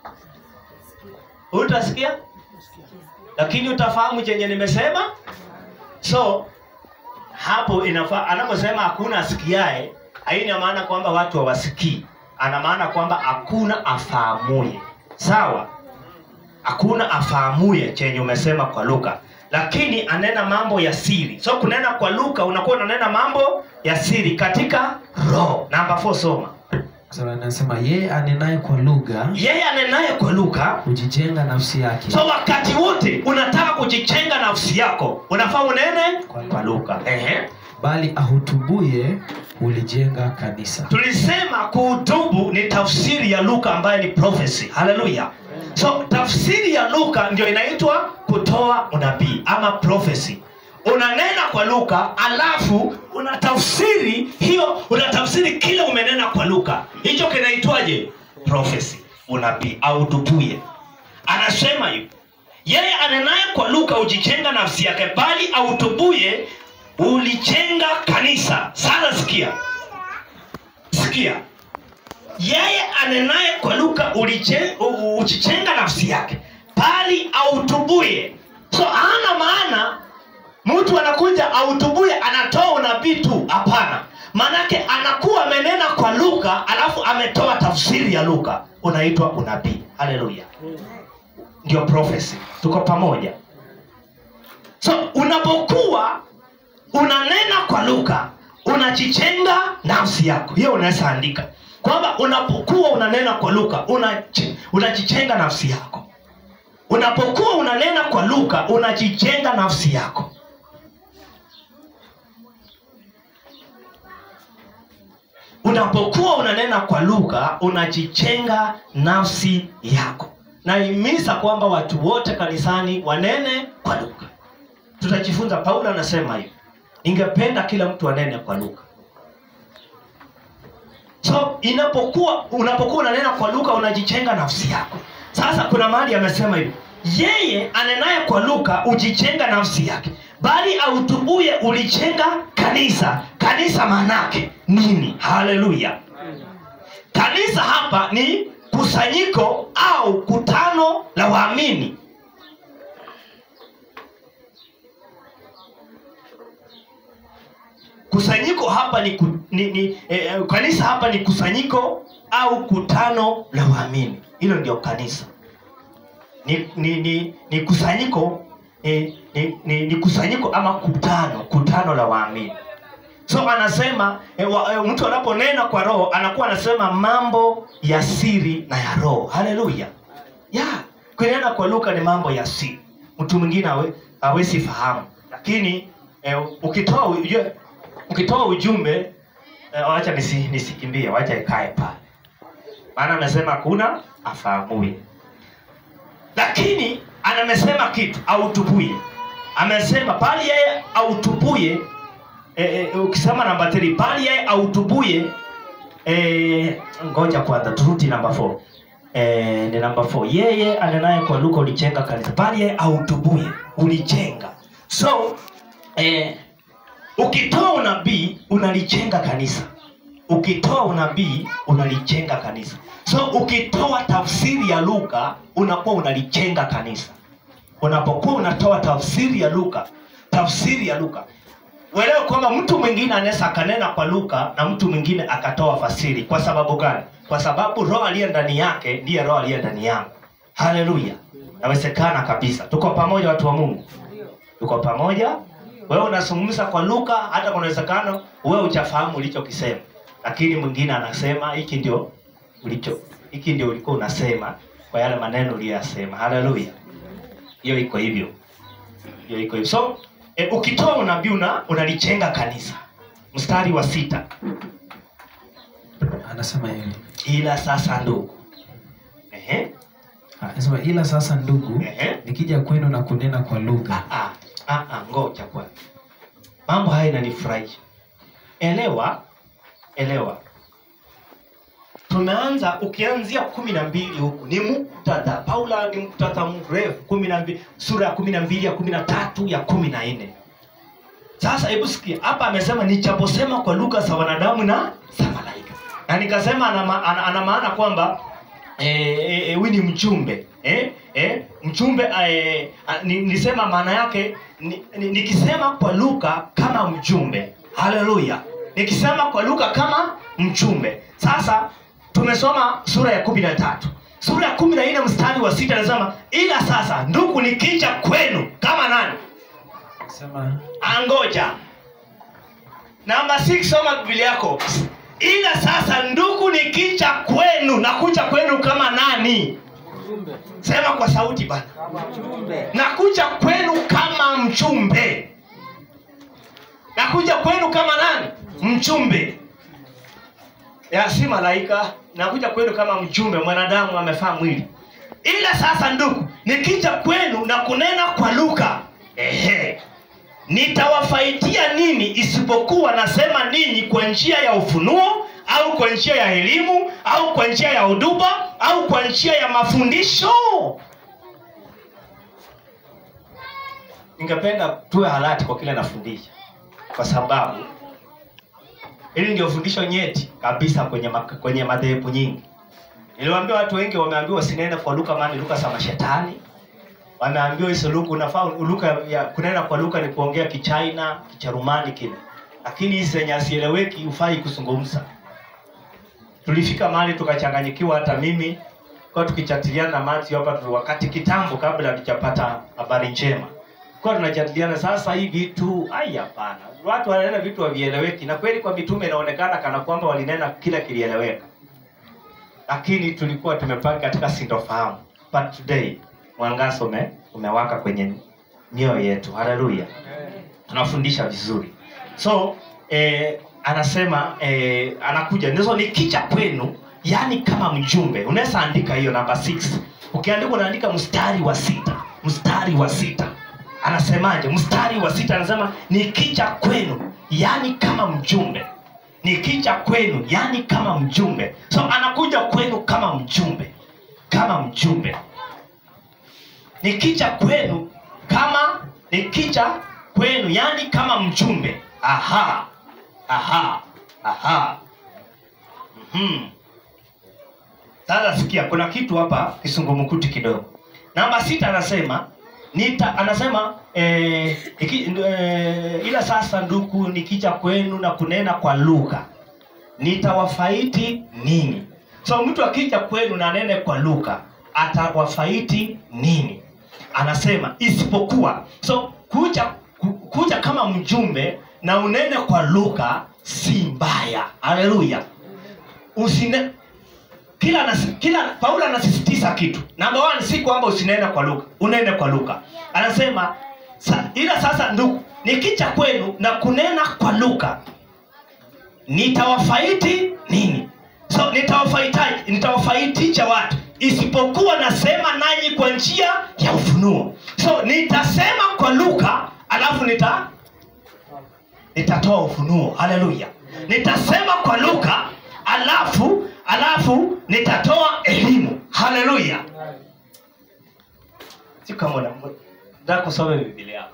utasikia lakini utafahamu chenye nimesema so hapo inafaa anaposema hakuna asikiae haina maana kwamba watu hawasikii ana maana kwamba hakuna afahamuye sawa hakuna afahamuye chenye umesema kwa lugha lakini anena mambo ya siri so kunena kwa lugha unakuwa unanena mambo ya siri katika roho namba 4 soma Sasa anasema yeye anenaye kwa lugha yeye anenaye kwa lugha hujijenga nafsi yake so wakati wote unataka kujichenga nafsi yako unafaa unene Kwa kwa lugha Ehe. bali ahutubuye hulijenga kanisa tulisema kuhutubu ni tafsiri ya luka ambaye ni prophecy haleluya so tafsiri ya luka ndio inaitwa kutoa unabii ama prophecy unanena kwa luka alafu unatafsiri hiyo unatafsiri kile umenena kwa luka hicho kinaitwaje prophecy unabii autubuye anasema hivi yeye anenaye kwa luka hujichenga nafsi yake bali autubuye ulichenga kanisa sasa sikia sikia yeye anenaye kwa lugha uliche- u- u- uchichenga nafsi yake bali autubuye so hana maana mtu anakuja autubuye anatoa unabii tu hapana maanake anakuwa amenena kwa lugha alafu ametoa tafsiri ya lugha unaitwa unabii haleluya ndio prophecy tuko pamoja so unapokuwa unanena kwa lugha unajichenga nafsi yako hiyo unaweza andika kwamba unapokuwa unanena kwa lugha unaji- unajichenga nafsi yako unapokuwa unanena kwa lugha unajijenga nafsi yako unapokuwa unanena kwa lugha unajichenga nafsi yako naimiza kwamba watu wote kanisani wanene kwa lugha tutajifunza paulo anasema hivi ningependa kila mtu anene kwa lugha so inapokuwa unapokuwa unanena kwa lugha unajichenga nafsi yako sasa kuna mahali amesema hivi yeye anenaye kwa lugha ujichenga nafsi yake bali autubuye ulichenga kanisa kanisa maanake nini haleluya kanisa hapa ni kusanyiko au kutano la waamini kusanyiko hapa ni, ku, ni, ni eh, kanisa hapa ni kusanyiko au kutano la waamini hilo ndio kanisa ni, ni, ni, ni kusanyiko eh, ni, ni, ni kusanyiko ama kutano kutano la waamini so anasema eh, wa, eh, mtu anaponena kwa roho anakuwa anasema mambo ya siri na ya roho haleluya ya kunena kwa lugha ni mambo ya siri mtu mwingine hawe- hawezi fahamu lakini eh, ukitoa ujue, ukitoa ujumbe eh, wacha nisi, nisikimbie wacha ikae pale maana amesema kuna afahamuye lakini anamesema kitu autubuye amesema bali yeye autubuye e, e, ukisema namba 3 bali yeye autubuye e, ngoja kwanza turudi namba 4 e, ni namba 4 yeye anenaye kwa lugha ulichenga kanisa bali yeye autubuye ulichenga so e, ukitoa unabii unalichenga kanisa ukitoa unabii unalichenga kanisa so ukitoa tafsiri ya lugha unakuwa unalichenga kanisa unapokuwa unatoa tafsiri ya lugha tafsiri ya lugha uelewe kwamba mtu mwingine anaweza akanena kwa lugha na mtu mwingine akatoa fasiri kwa sababu gani kwa sababu roho aliye ndani yake ndiye roho aliye ndani yangu haleluya nawezekana kabisa tuko pamoja watu wa mungu tuko pamoja wewe unazungumza kwa lugha hata kuna uwezekano wewe hujafahamu ulichokisema lakini mwingine anasema hiki ndio ulicho hiki ndio ulikuwa unasema kwa yale maneno uliyoyasema haleluya hiyo iko hivyo hiyo iko hivyo so e, ukitoa unabii una unalichenga kanisa mstari wa sita anasema hivi ila sasa ndugu Ehe. anasema ila sasa ndugu Ehe. nikija kwenu na kunena kwa lugha Ah, ah, ah, ngoja kwanza mambo haya inanifurahisha elewa elewa tumeanza ukianzia kumi na mbili huku ni muktadha paula ni muktadha mrefu kumi na mbili sura ya kumi na mbili ya kumi na tatu ya kumi na nne sasa hebu sikia hapa amesema nichaposema kwa lugha za wanadamu na za malaika na nikasema ana, ma- ana, ana maana kwamba eh, eh, eh, huyu ni mchumbe eh, eh, mchumbe eh, ah, ni, nisema maana yake ni, ni, nikisema kwa lugha kama mjumbe haleluya nikisema kwa lugha kama mchumbe sasa tumesoma sura ya kumi na tatu sura ya kumi na nne mstari wa sita anasema ila sasa ndugu nikija kwenu kama nani anasema angoja namba 6 soma biblia yako ila sasa ndugu nikija kwenu nakuja kwenu kama nani sema kwa sauti bana nakuja kwenu kama mchumbe nakuja kwenu kama nani mchumbe ya si malaika nakuja kwenu kama mjumbe mwanadamu amefaa mwili ila sasa ndugu nikija kwenu na kunena kwa lugha ehe nitawafaidia nini isipokuwa nasema ninyi kwa njia ya ufunuo au kwa njia ya elimu au kwa njia ya huduba au kwa njia ya mafundisho ningependa tuwe halati kwa kile nafundisha kwa sababu hili ndio fundisho nyeti kabisa kwenye, ma- kwenye madhehebu nyingi niliwaambia watu wengi wameambiwa sinene kwa luka maana ni luka za mashetani wameambiwa hizo lugha unafaa lugha ya kunena kwa lugha ni kuongea kichina kicharumani kile lakini hizi zenye asieleweki hufai kuzungumza tulifika mahali tukachanganyikiwa hata mimi kwa tukichatiliana na Matthew hapa tu- wakati kitambo kabla hatujapata habari njema kwa tunajadiliana sasa hii vitu ai hapana watu wananena vitu havieleweki na kweli kwa mitume inaonekana kana kwamba walinena kila kilieleweka lakini tulikuwa tumepanga katika sintofahamu but today mwangaza ume, umewaka kwenye mioyo yetu haleluya tunafundisha vizuri so eh, anasema eh, anakuja ndizo nikija kwenu yani kama mjumbe unaweza andika hiyo namba 6 ukiandika unaandika mstari wa sita mstari wa sita anasemaje mstari wa sita anasema nikija kwenu yani kama mjumbe nikija kwenu yani kama mjumbe so anakuja kwenu kama mjumbe kama mjumbe nikija kwenu kama nikija kwenu yani kama mjumbe aha aha aha mm sasa sikia kuna kitu hapa kisungumukuti kidogo namba sita anasema nita anasema eh, iki, eh, ila sasa ndugu nikija kwenu na kunena kwa lugha nitawafaiti nini so mtu akija kwenu na nene kwa lugha atawafaiti nini anasema isipokuwa so kuja ku- kuja kama mjumbe na unene kwa lugha si mbaya haleluya usine kila nasi, kila paulo anasisitiza kitu namba one si kwamba usinene kwa lugha unene kwa lugha anasema sa, ila sasa ndugu nikija kwenu na kunena kwa lugha nitawafaiti nini so nitawafaitaje nitawafaitisha watu isipokuwa nasema nanyi kwa njia ya ufunuo so nitasema kwa lugha alafu nita nitatoa ufunuo haleluya nitasema kwa lugha alafu alafu nitatoa elimu haleluya si kama una- nataka kusoma biblia yako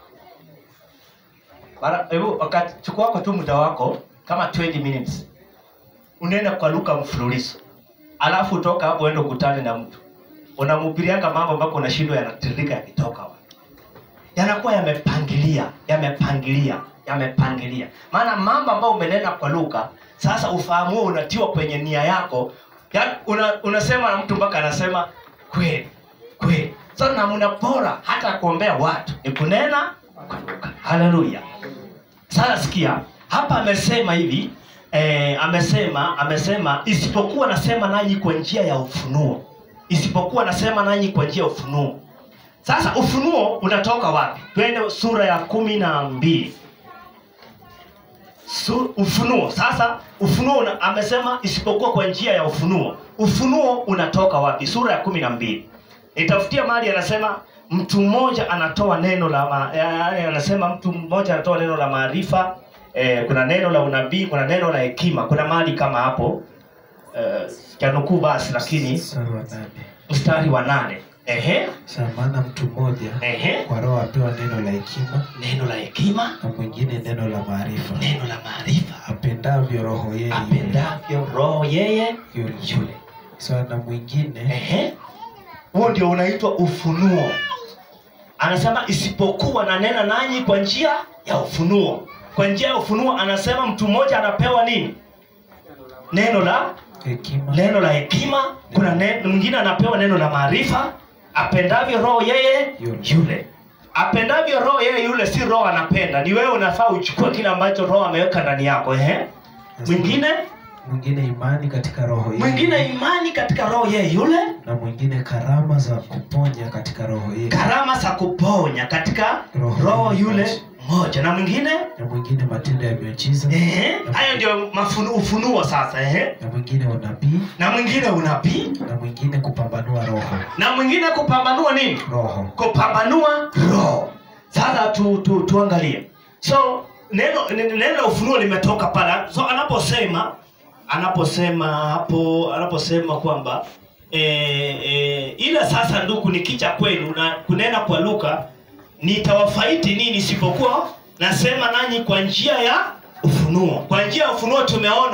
mara hebu wakati chukua wako tu muda wako kama 20 minutes unene kwa lugha mfululizo alafu utoka hapo uende ukutane na mtu unamhubirianga mambo ambako unashindwa yanatiririka yakitoka wapi yanakuwa yamepangilia yamepangilia yamepangilia maana mambo ambayo umenena kwa lugha sasa ufahamu huo unatiwa kwenye nia yako ya, una, unasema na mtu mpaka anasema kweli kweli so namna bora hata kuombea watu ni kunena kwa lugha haleluya sasa sikia hapa amesema hivi eh, amesema amesema isipokuwa nasema nanyi kwa njia ya ufunuo isipokuwa nasema nanyi kwa njia ya ufunuo sasa ufunuo unatoka wapi twende sura ya kumi na mbili Su, ufunuo sasa ufunuo una, amesema isipokuwa kwa njia ya ufunuo ufunuo unatoka wapi sura ya kumi na mbili nitafutia mahali anasema mtu mmoja anatoa neno la ma, yaani anasema mtu mmoja anatoa neno la maarifa eh, kuna neno la unabii kuna neno la hekima kuna mahali kama hapo eh, chanukuu basi lakini Mstari wa nane. mstari wa nane ehe Sa maana mtu mmoja ehe kwa roho apewa neno la hekima neno la hekima na mwingine neno la maarifa neno la maarifa apendavyo roho yeye yule apendavyo roho yeye yule yule so na mwingine Ehe. huo ndio unaitwa ufunuo anasema isipokuwa nanena nanyi kwa njia ya ufunuo kwa njia ya ufunuo anasema mtu mmoja anapewa nini neno la hekima neno la hekima kuna neno, mwingine anapewa neno la maarifa apendavyo roho yeye Yule. yule apendavyo roho yeye yule si roho anapenda ni wewe unafaa uchukue kile ambacho roho ameweka ndani yako ehe mwingine mwingine imani katika roho yeye mwingine imani katika roho yeye yule na mwingine karama za kuponya katika roho yeye karama za kuponya katika Roho roho yule yule moja na mwingine na mwingine matendo ya miujiza ehe, hayo ndio mafunu- ufunuo sasa ehe. na mwingine unabii na mwingine unabii na mwingine kupambanua roho na mwingine kupambanua nini roho kupambanua roho sasa tu, tu, tuangalie so neno neno neno la ufunuo limetoka pale so anaposema anaposema hapo anaposema kwamba e, e, ila sasa ndugu nikija kwenu na kunena kwa lugha nitawafaiti nini isipokuwa nasema nanyi kwa njia ya ufunuo kwa njia ya ufunuo tumeona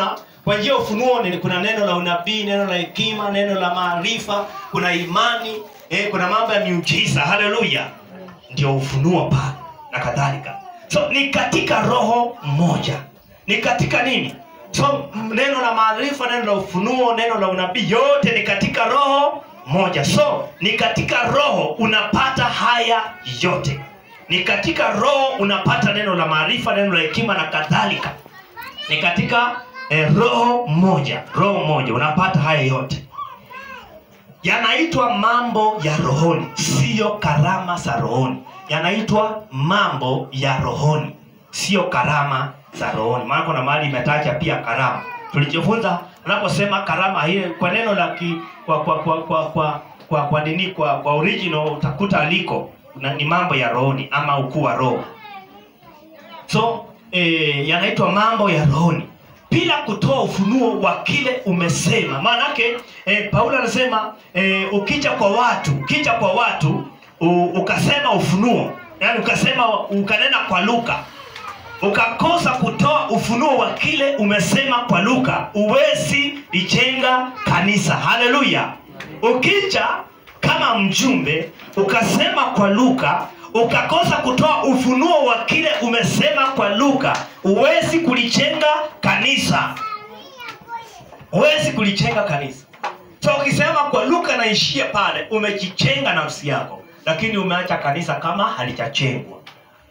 kwa njia ya ufunuo ni- kuna neno la unabii neno la hekima neno la maarifa kuna imani eh, kuna mambo ya miujiza haleluya ndio ufunuo pale na kadhalika so ni katika roho moja ni katika nini so m- neno la maarifa neno la ufunuo neno la unabii yote ni katika roho moja so ni katika roho unapata haya yote ni katika roho unapata neno la maarifa neno la hekima na kadhalika ni katika eh, roho moja roho moja unapata haya yote yanaitwa mambo ya rohoni siyo karama za rohoni yanaitwa mambo ya rohoni sio karama za rohoni maana kuna mahali imetaja pia karama tulijifunza anaposema karama hii kwa neno la ki, kwa kwa kwa kwa kwa kwa, kwa nini kwa kwa original utakuta aliko na, ni mambo ya rohoni ama ukuu wa roho so eh, yanaitwa mambo ya rohoni bila kutoa ufunuo wa kile umesema maanake eh, paulo anasema eh, ukija kwa watu ukija kwa watu u, ukasema ufunuo yani ukasema ukanena kwa luka ukakosa kutoa ufunuo wa kile umesema kwa luka uwezi lijenga kanisa haleluya ukija kama mjumbe ukasema kwa luka ukakosa kutoa ufunuo wa kile umesema kwa luka uwezi kulijenga kanisa huwezi kulijenga kanisa so ukisema kwa luka naishia pale umejichenga nafsi yako lakini umeacha kanisa kama halijachengwa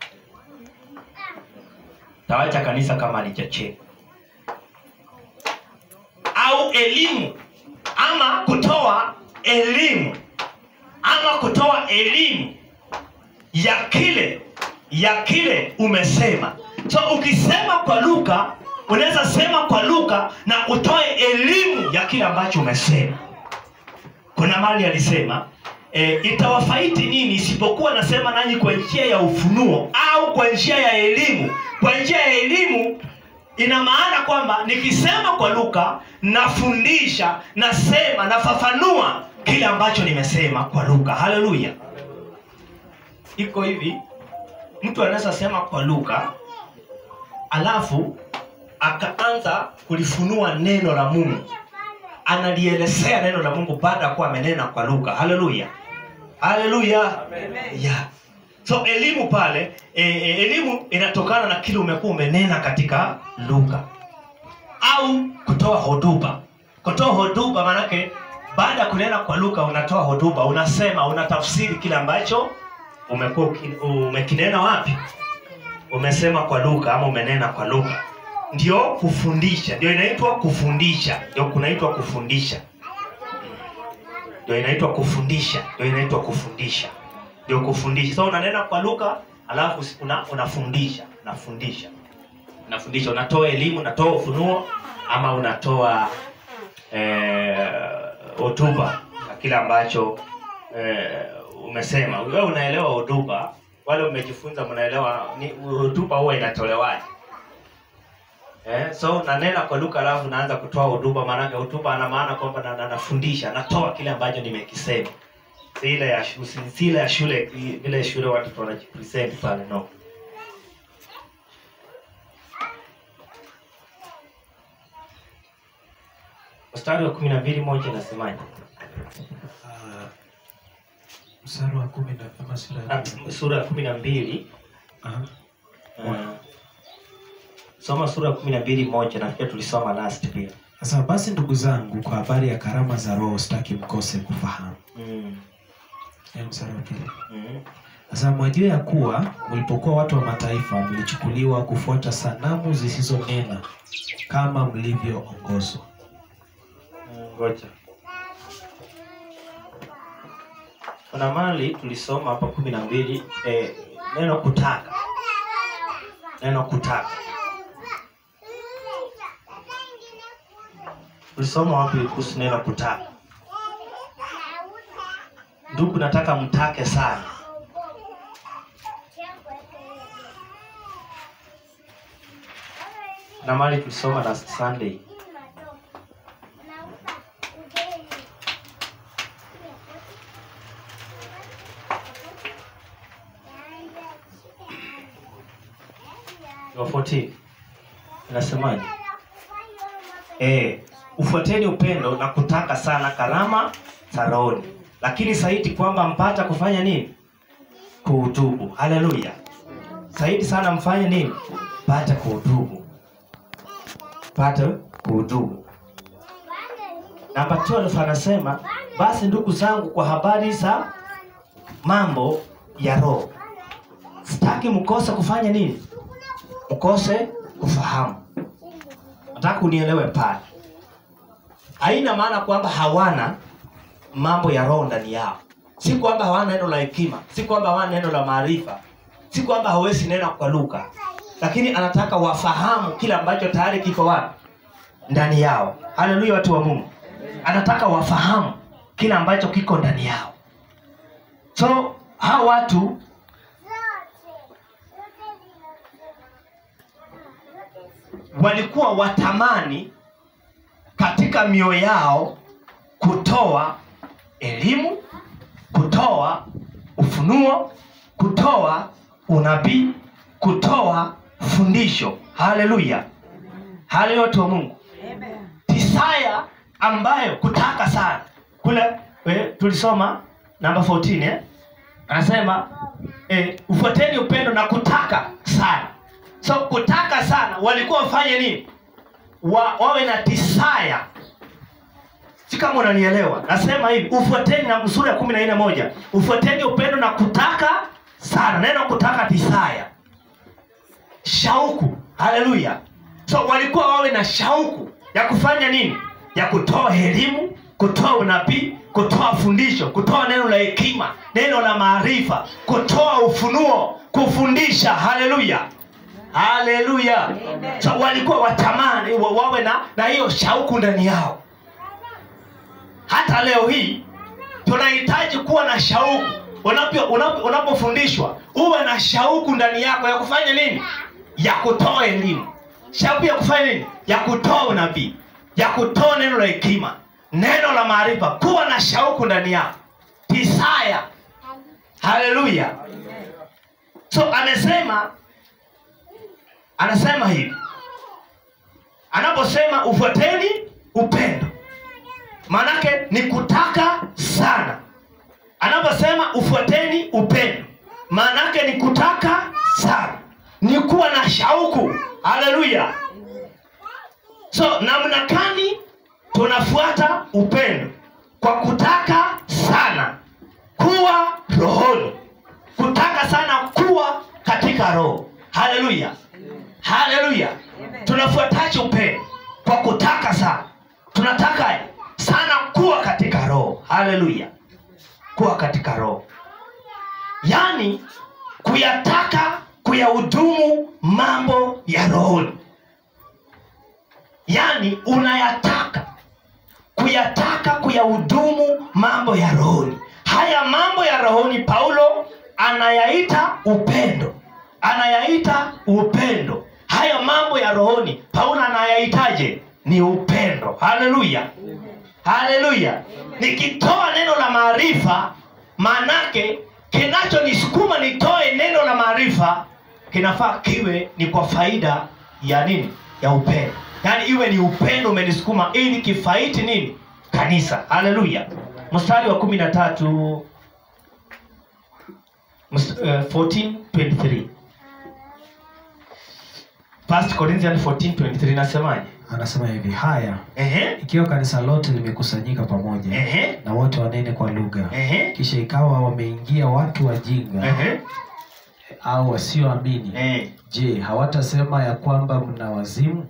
tawacha kanisa kama halijachengwa au elimu ama kutoa elimu ama kutoa elimu ya kile ya kile umesema so ukisema kwa luka unaweza sema kwa luka na utoe elimu ya kile ambacho umesema kuna mali alisema e, itawafaidi nini isipokuwa nasema nanyi kwa njia ya ufunuo au kwa njia ya elimu kwa njia ya elimu ina maana kwamba nikisema kwa luka nafundisha nasema nafafanua kile ambacho nimesema kwa luka haleluya iko hivi mtu anaweza sema kwa luka alafu akaanza kulifunua neno la mungu analielezea neno la mungu baada ya kuwa amenena kwa luka haleluya haleluya yeah. so elimu pale e, e, elimu inatokana na kile umekuwa umenena katika luka au kutoa hotuba kutoa hotuba maanake baada ya kunena kwa luka unatoa hotuba unasema unatafsiri kile ambacho umekuwa uki- umekinena wapi umesema kwa luka ama umenena kwa luka ndio kufundisha ndio inaitwa kufundisha ndio kunaitwa kufundisha ndio inaitwa kufundisha ndio inaitwa kufundisha ndio kufundisha so unanena kwa luka alafu una, unafundisha unafundisha unafundisha unatoa elimu unatoa ufunuo ama unatoa eh, hotuba na kile ambacho eh, umesema wewe unaelewa hotuba wale umejifunza mnaelewa ni hotuba huwa inatolewaje Eh, so nanena kwa Luka alafu naanza kutoa hotuba, maanake hotuba ana maana kwamba na- na- nafundisha, natoa kile ambacho nimekisema, si ile ya shule, si ile ya shule, ile shule watu wanajipresent pale, no. Mstari wa kumi na mbili moja inasemaje? Ah, mstari wa kumi na ama sura ya Ah, kumi. Sura ya kumi na mbili Aha. uh, soma sura ya kumi na mbili moja nafikiri tulisoma last pia. Sasa basi ndugu zangu, kwa habari ya karama za Roho sitaki mkose kufahamu. Mm. Ya mstari wa pili. Mm. Sasa mwajua ya kuwa mlipokuwa watu wa mataifa mlichukuliwa kufuata sanamu zisizonena kama mlivyoongozwa. Mm, Ngoja. Kuna mali tulisoma hapa kumi na mbili eh, neno kutaka, neno kutaka tulisoma wapi kuhusu neno kutaka? Ndugu, nataka mtake sana. Na mali tulisoma last Sunday wa 14 inasemaje? eh, ufuateni upendo na kutaka sana karama za rohoni, lakini zaidi kwamba mpata kufanya nini? Kuhutubu. Haleluya! Zaidi sana mfanye nini? Pata kuhutubu, pata kuhutubu. Namba 12 anasema basi ndugu zangu, kwa habari za mambo ya roho sitaki mkose kufanya nini? Mkose kufahamu. Nataka unielewe pale. Haina maana kwamba hawana mambo ya roho ndani yao, si kwamba hawana neno la hekima, si kwamba hawana neno la maarifa, si kwamba hawezi neno kwa lugha, lakini anataka wafahamu kile ambacho tayari kiko wapi ndani yao. Haleluya, watu wa Mungu, anataka wafahamu kile ambacho kiko ndani yao. So hawa watu walikuwa watamani katika mioyo yao kutoa elimu, kutoa ufunuo, kutoa unabii, kutoa fundisho. Haleluya, haleluya, watu wa Mungu. Desire ambayo kutaka sana kule eh, tulisoma namba 14 eh? Anasema eh, ufuateni upendo na kutaka sana. So kutaka sana walikuwa wafanye nini? Wa, wawe na desire. Si kama unanielewa. Nasema hivi, ufuateni na sura ya kumi na nne moja. Ufuateni upendo na kutaka sana. Neno kutaka desire. Shauku. Haleluya. So walikuwa wawe na shauku ya kufanya nini? Ya kutoa elimu, kutoa unabii, kutoa fundisho, kutoa neno la hekima, neno la maarifa, kutoa ufunuo, kufundisha. Haleluya. Haleluya. So walikuwa watamani wa- wawe na na hiyo shauku ndani yao. Hata leo hii tunahitaji kuwa na shauku. Unapo- unapo- Unapofundishwa uwe na shauku ndani yako ya kufanya nini? Ya kutoa elimu, shauku ya kufanya nini? Ya kutoa unabii, ya kutoa neno la hekima, neno la maarifa. Kuwa na shauku ndani yako, desire. Haleluya. So amesema anasema hivi anaposema ufuateni upendo maanake ni kutaka sana anaposema ufuateni upendo maanake ni kutaka sana ni kuwa na shauku haleluya so namna gani tunafuata upendo kwa kutaka sana kuwa rohoni kutaka sana kuwa katika roho haleluya haleluya tunafuataje upendo kwa kutaka sana tunataka sana kuwa katika roho haleluya kuwa katika roho yaani kuyataka kuyahudumu mambo ya rohoni yaani unayataka kuyataka kuyahudumu mambo ya rohoni haya mambo ya rohoni paulo anayaita upendo anayaita upendo haya mambo ya rohoni paulo anayaitaje ni upendo haleluya haleluya nikitoa neno la maarifa maanake kinachonisukuma nitoe neno la maarifa kinafaa kiwe ni kwa faida ya nini ya upendo yaani iwe ni upendo umenisukuma ili kifaiti nini kanisa haleluya mstari wa kumi na tatu mst- eh, 14:23 First Corinthians 14:23 nasemaje anasema hivi haya ehe ikiwa kanisa lote limekusanyika pamoja ehe na wote wanene kwa lugha ehe kisha ikawa wameingia watu wajinga ehe au wasioamini eh je hawatasema ya kwamba mna wazimu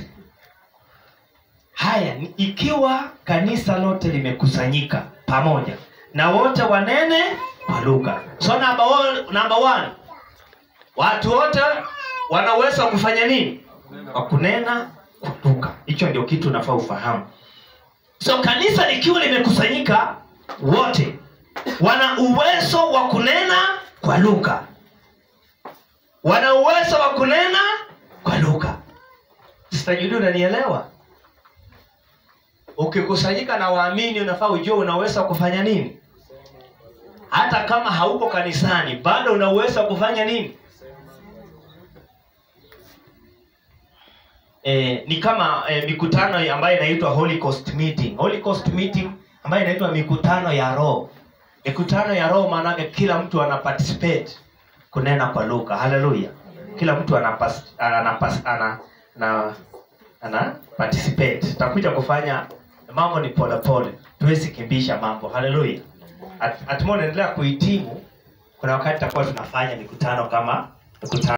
haya ni ikiwa kanisa lote limekusanyika pamoja na wote wanene kwa lugha so number one, number one watu wote wana uwezo wa kufanya nini wa kunena kwa lugha hicho ndio kitu unafaa ufahamu so kanisa likiwa limekusanyika wote wana uwezo wa kunena kwa lugha wana uwezo wa kunena kwa lugha sitajudi unanielewa ukikusanyika na waamini unafaa ujue unaweza kufanya nini hata kama hauko kanisani bado unaweza kufanya nini eh, ni kama eh, mikutano ambayo inaitwa Holy Ghost meeting. Holy Ghost meeting ambayo inaitwa mikutano ya roho. Mikutano ya roho maanake kila mtu ana participate kunena kwa lugha. Haleluya. Kila mtu ana ana ana, ana, ana participate. Tutakuja kufanya mambo ni pole pole. Tuwezi kimbisha mambo. Haleluya. At, at naendelea kuhitimu kuna wakati tutakuwa tunafanya mikutano kama mikutano